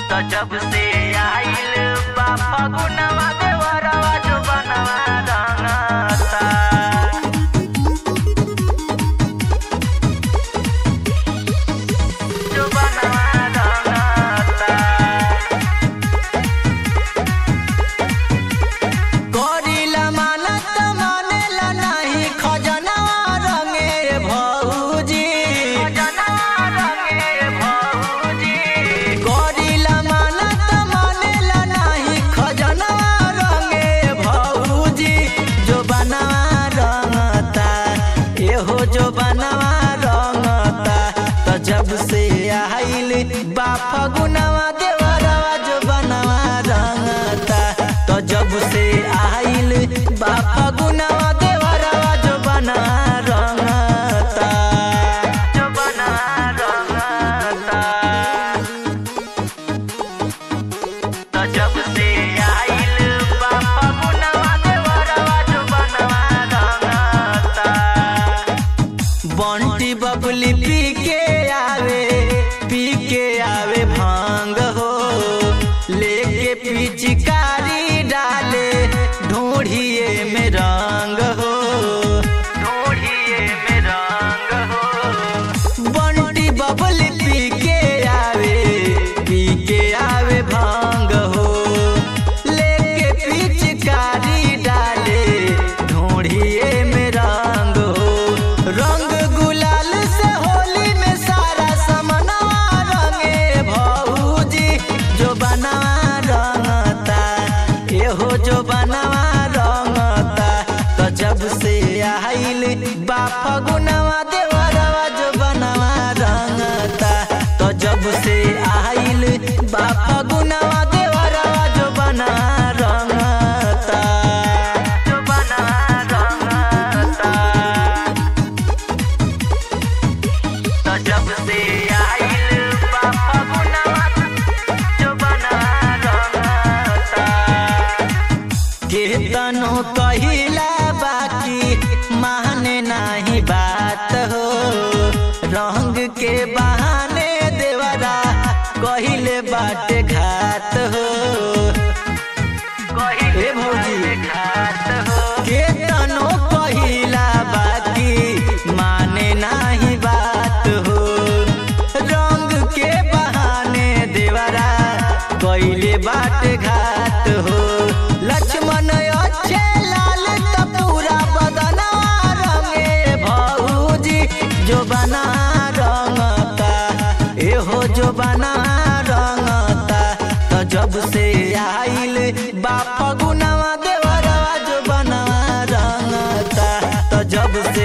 त जब से आइल बा फगुनवा देवरवा जो बनवा रंगता जो बनवा रंगता करिला मानत मानेला नाही खजनवा रंगे भौजी जनवा रंगे भौजी करिला मानत मानेला नाही खजनवा रंगे भौजी जो बनवा रंगता एहो जो बनवा रंगता त जब से आइल बा फगुनवा देवरवा जो बनवा रंगता त जब से आइल बा फगुनवा देवरवा जो बनवा रंगता जो बनवा रंगता त जब से आइल बा फगुनवा देवरवा जो बनवा रंगता बंटी बबली पी के आवे पी के आवे भांग हो लेके पिचकारी डाले ढूढ़िए में रंग हो ढूढ़िए में रंग हो बंटी बबली पी के आवे पी के आवे भांग हो लेके पिचकारी डाले ढूढ़िए में रंग हो रंग गुलाल से होली में सारा समनवा रंगे भौजी जो बनवा रंगता एहो जो बनवा रंगता तो जब से आइल बा फगुनवा देवरवा जो बनवा रंगता तो जब से आइल बा फगुनवा देवरवा जो बनवा रंगता जो बनवा रंगता त जब से आइल बा फगुनवा जो बनवा रंगता केतनो कहिला बाकी माने नाही बात हो रंग के बहाने देवरा कहिले बाटे घात हो कहिले ए भौजी। घात हो केतनो कहिला बाकी माने नाही बात हो रंग के बहाने देवरा कहिले बाटे घात हो लक्ष्मण अच्छे लाल त पूरा बदनवा रंगे भौजी जो बना रंगता एहो जो बना रंगता तो जब से आइल बा फगुनवा देवरवा जो बनवा रंगता तो जब से